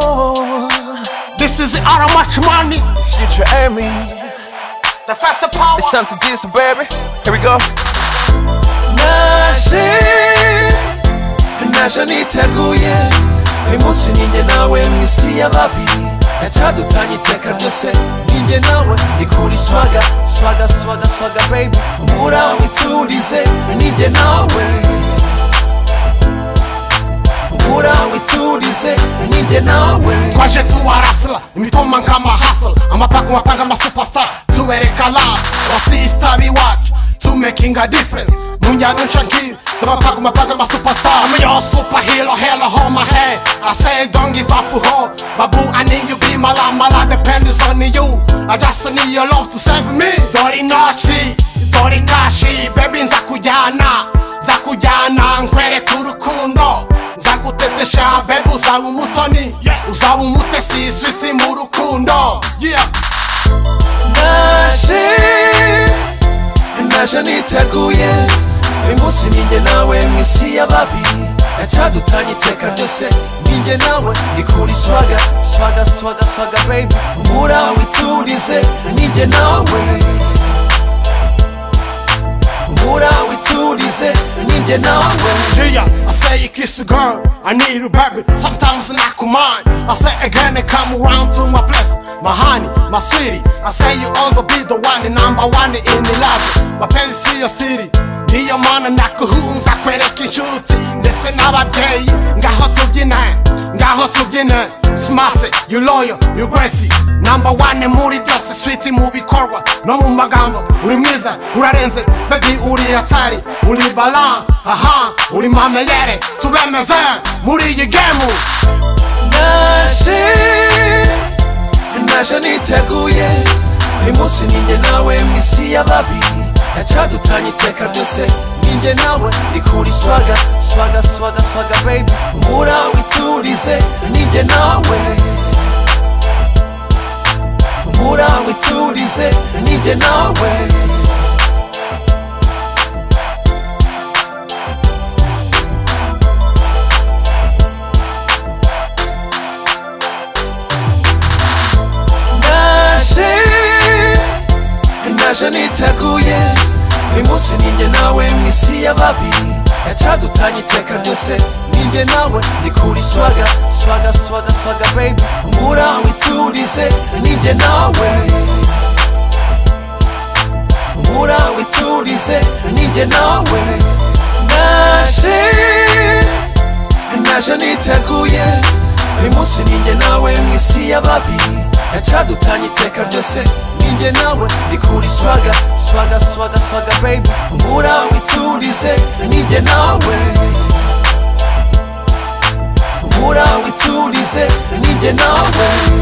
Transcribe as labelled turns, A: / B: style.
A: Oh,
B: This is out of much money.
A: future Emmy.
B: The faster power.
A: It's time to do some baby. Here we go. naje naje niteguye uyu munsi ninjye nawe mu isi y'ababi yacadutanye iteka ryose ninjye nawe ndikuri swaga swaga swaga swaga baby umura witurize ninjye nawe umura witurize ninjye nawe
B: twaje tubarasira imitoma nk'amahasira amapaka umapanga amasupasitara tubereka lava abasisita biwacu tumekinga diferense mu njyana nshakira z'amapaka umapanga amasupasitara amuyo supa hiro hero homa he ase dongi vapuho babu ani yu bimaramara dependizi oni yu adasa ni yo love to save me dore inoci dore kashi bebi nza kujyana nza kujyana nkwereka urukundo nzagutetesha bebe uzaba umutoni uzaba umutesi izwiti mu rukundo Yeah.
A: naje naje niteguye uyu munsi ninjye nawe mu isi y'ababi yacadutanye iteka ryose ninjye nawe ndikuri swaga swaga swaga swaga baby umura witurize ninjye nawe umura witurize ninjye nawe
B: Yeah, I say you kiss a girl, I need a baby. Sometimes I could mind. I say again, they come around to my place. My honey, my sweetie. I say you also be the one, the number one in the love. Mapenzi siyo siri, niyo mana nakuhunza kwereka inshuti ndetse n'ababyeyi ngaho tubyine ngaho tubyine smart you loyal you great number one muri byose sweet mu bikorwa no mu magambo uri mwiza urarenze baby uri atari uri balan aha uri mameyere tubemeze muri iyi gemu
A: naje naje niteguye uyu munsi ninjye nawe mu isi y'ababi yacadutanye iteka ryose ninjye nawe ndikuri swaga swaga swaga swaga baby umura witurize ninjye nawe umura witurize ninjye nawe naje naje niteguye uyu munsi ninjye nawe mu isi y'ababi yacadutanye iteka ryose ninjye nawe ndikuri swaga swaga swaga swaga baby umura witurize ninjye nawe umura witurize ninjye nawe naje naje niteguye uyu munsi ninjye nawe mu isi y'ababi yacadutanye iteka ryose ninjye nawe ndikuri swaga swaga swaga swaga baby umura witurize ninjye nawe umura witurize ninjye nawe